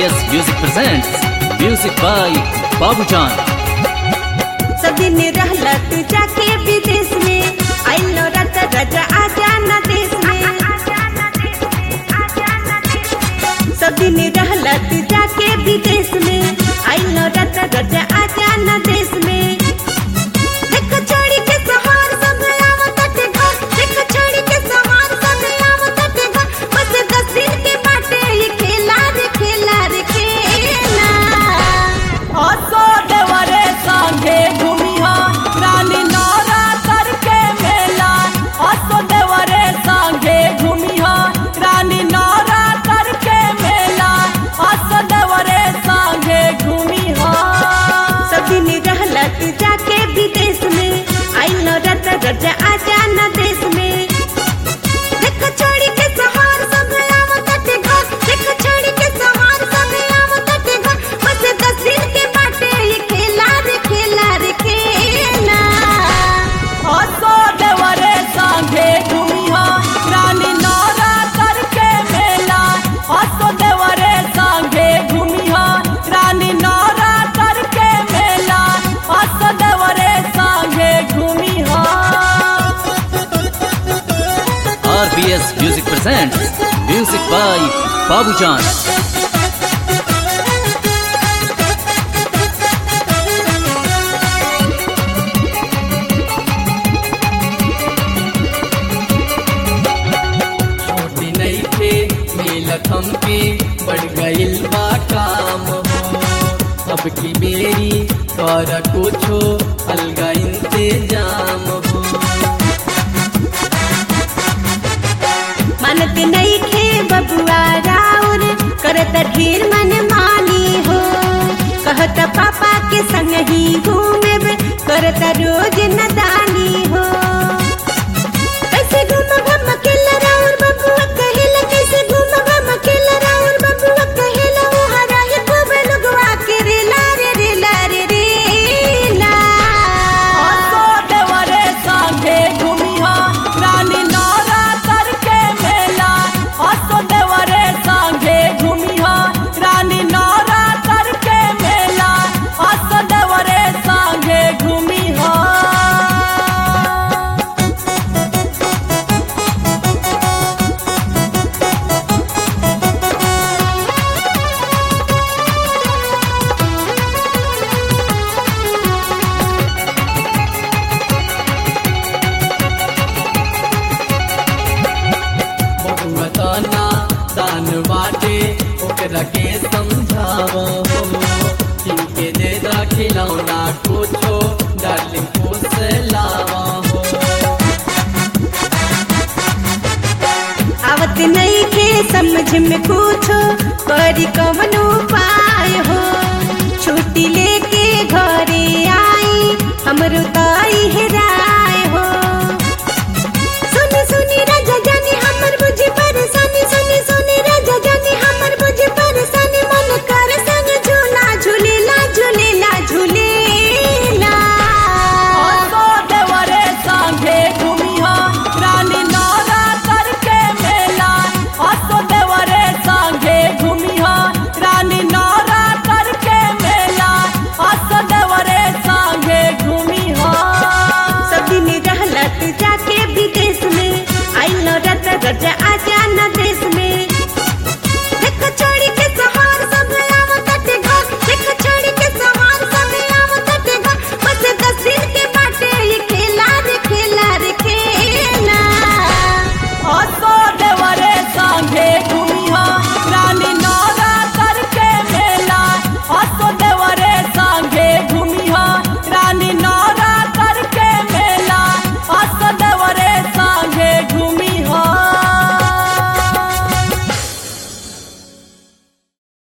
RBS Music presents music by Babu John. सब दिन रहला तू जाके विदेश में आइलो रत रज आजा न देश में सब दिन रहला तू जाके विदेश में आइलो रत रज आजा न देश में देख छोड़ी के सहार सब आवत ते घर देख छोड़ी के सहार सब आवत ते घर बस दस दिन के बाटे ये खेला रे खेला रे खेला असो देवरे संगे घूमिहा रानी नौरा करके मेला असो देवरे संगे घूमिहा रानी नौरा करके मेला असो देवरे संगे घूमिहा सब दिन रहला तू जाके विदेश में आइलो रत रज आजा न देश में देख छोड़ी के सहार सब आवत ते घर देख छोड़ी के सहार सब आवत ते घर बस दस दिन के बाटे ये खेला रे खेला रे खेला असो देवरे संगे घूमिहा रानी नौरा करके मेला असो देवरे संगे घूमिहा रानी नौरा करके मेला असो देवरे संगे घूमिहा RBS Music presents music by Babu John. छोटी नहीं थे मेलत हमके बढ़ गइल बा काम हो अब की मेरी कर कुछो अलगा इंतजाम हो मानत नहीं खे बबुआ राउर करत ढेर मन मानी हो कहत पापा के संग ही घूमे करत रोज